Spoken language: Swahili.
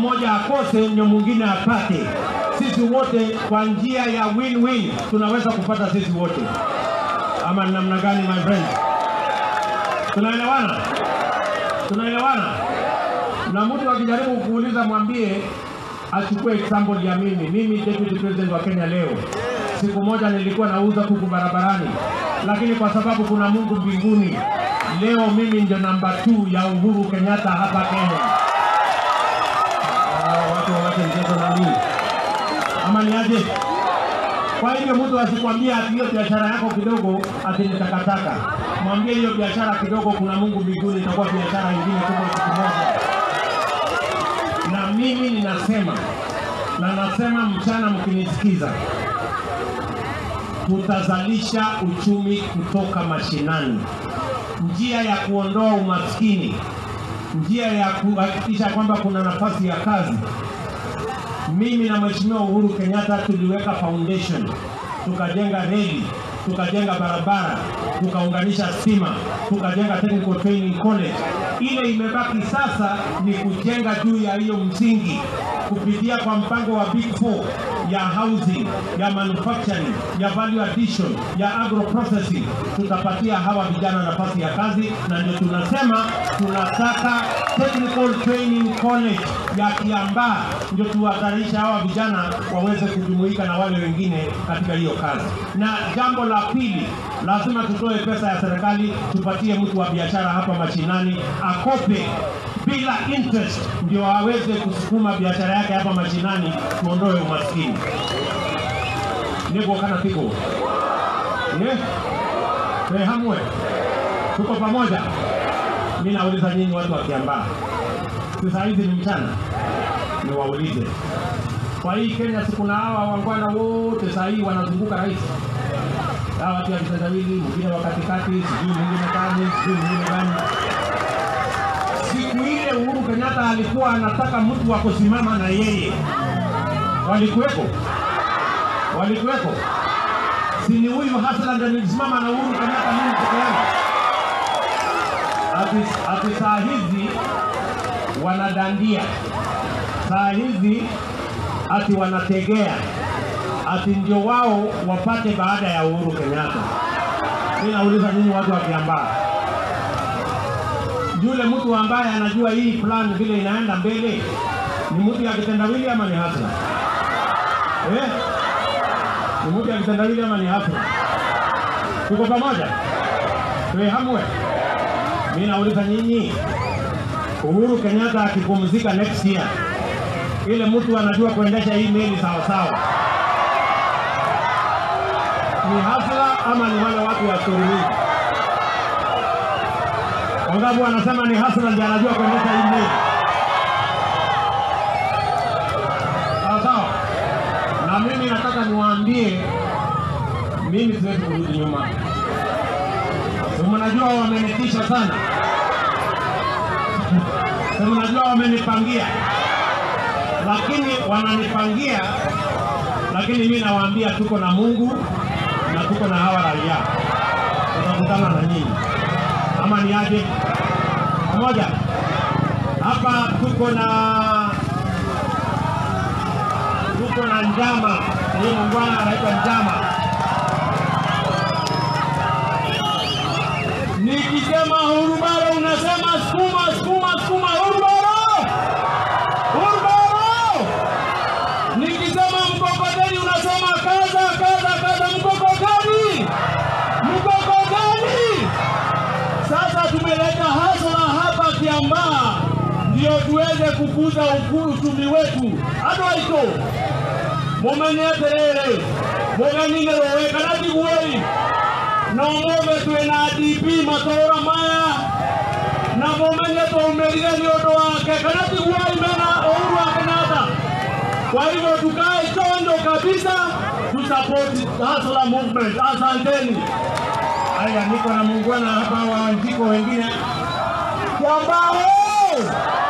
mmoja akose ndio mwingine apate. Sisi wote kwa njia ya win-win tunaweza kupata sisi wote, ama ni namna gani, my friend? Tunaelewana? Tunaelewana? Na mtu akijaribu kuuliza, mwambie achukue example ya mimi. Mimi deputy president wa Kenya leo, siku moja nilikuwa nauza kuku barabarani, lakini kwa sababu kuna Mungu mbinguni, leo mimi ndio namba 2 ya Uhuru Kenyatta hapa Kenya. Ah, watu wawache mchezo na mimi ama ni aje? Kwa hivyo mtu asikwambia ati hiyo biashara yako kidogo ati ni takataka. Mwambie hiyo biashara kidogo, kuna Mungu mbinguni, itakuwa biashara ingine kubwa siku moja. Na mimi ninasema na nasema mchana, mkinisikiza, tutazalisha uchumi kutoka mashinani, njia ya kuondoa umaskini, njia ya kuhakikisha kwamba kuna nafasi ya kazi mimi na Mheshimiwa Uhuru Kenyatta tuliweka foundation, tukajenga reli, tukajenga barabara, tukaunganisha stima, tukajenga technical training college. Ile imebaki sasa ni kujenga juu ya hiyo msingi kupitia kwa mpango wa Big Four ya housing, ya manufacturing, ya value addition, ya agro processing. Tutapatia hawa vijana nafasi ya kazi, na ndio tunasema tunataka technical training college ya Kiambaa, ndio tuwatarisha hawa vijana waweze kujumuika na wale wengine katika hiyo kazi. Na jambo la pili, lazima tutoe pesa ya serikali, tupatie mtu wa biashara hapa mashinani akope bila interest, ndio aweze kusukuma biashara yake hapa mashinani, tuondoe umaskini. Niko kana tiko yeah. Hey, hamwe tuko pamoja. Mimi nauliza nyinyi watu wa Kiambaa, sasa hizi ni mchana, niwaulize kwa hii Kenya, si kuna hawa wangwana wote saa hii wanazunguka rais, hawa watu wa vitendawili, mwingine wa katikati, sijui mwingine gani, sijui mwingine gani. Siku ile Uhuru Kenyatta alikuwa anataka mtu wa kusimama na yeye, walikuweko, walikuweko. Si ni huyu Hassan ndiye nilisimama na Uhuru Kenyatta mimi peke yangu? Ati, ati saa hizi wanadandia, saa hizi ati wanategea, ati ndio wao wapate baada ya Uhuru Kenyatta. Mimi nauliza nyinyi watu wa Kiambaa, yule mtu ambaye anajua hii plan vile inaenda mbele ni mtu ya kitendawili ama ni hasla eh? Ni mtu ya kitendawili ama ni hasla? Tuko pamoja? Tuwe hamwe. Mimi nauliza nyinyi, Uhuru Kenyatta akipumzika next year, ile mtu anajua kuendesha hii meli sawa sawa, ni hasla ama ni wale watu wa story hii? Wangapi wanasema ni hasla ndiye anajua kuendesha hii meli sawa sawa? Na mimi nataka niwaambie, mimi siwezi kurudi nyuma. Si mnajua wamenitisha sana, si mnajua wamenipangia, lakini wananipangia, lakini mimi nawaambia tuko na Mungu na tuko na hawa raia, tutakutana na nyinyi ama ni aje? Pamoja hapa tuko na tuko na njama, huyu muungwana anaitwa njama. Nikisema hurubaro unasema sukuma, sukuma, sukuma, hurubaro, hurubaro. Nikisema mkokoteni unasema kaza, kaza, kaza, mkokoteni, mkokoteni. Sasa tumeleta hasla hapa Kiambaa ndio tuweze kukuza ukuu uchumi wetu adwaito mumenye atiriri mugenine rowe kana tiguoi no muge twina DP matora maya na mumenye taumirire ni undu wake kana tiguoi mena Uhuru wa Kenyatta kwa hivyo tukae chonjo kabisa tusupport hustler movement asanteni haya niko na muungwana hapa wa njiko wengine Kiambaa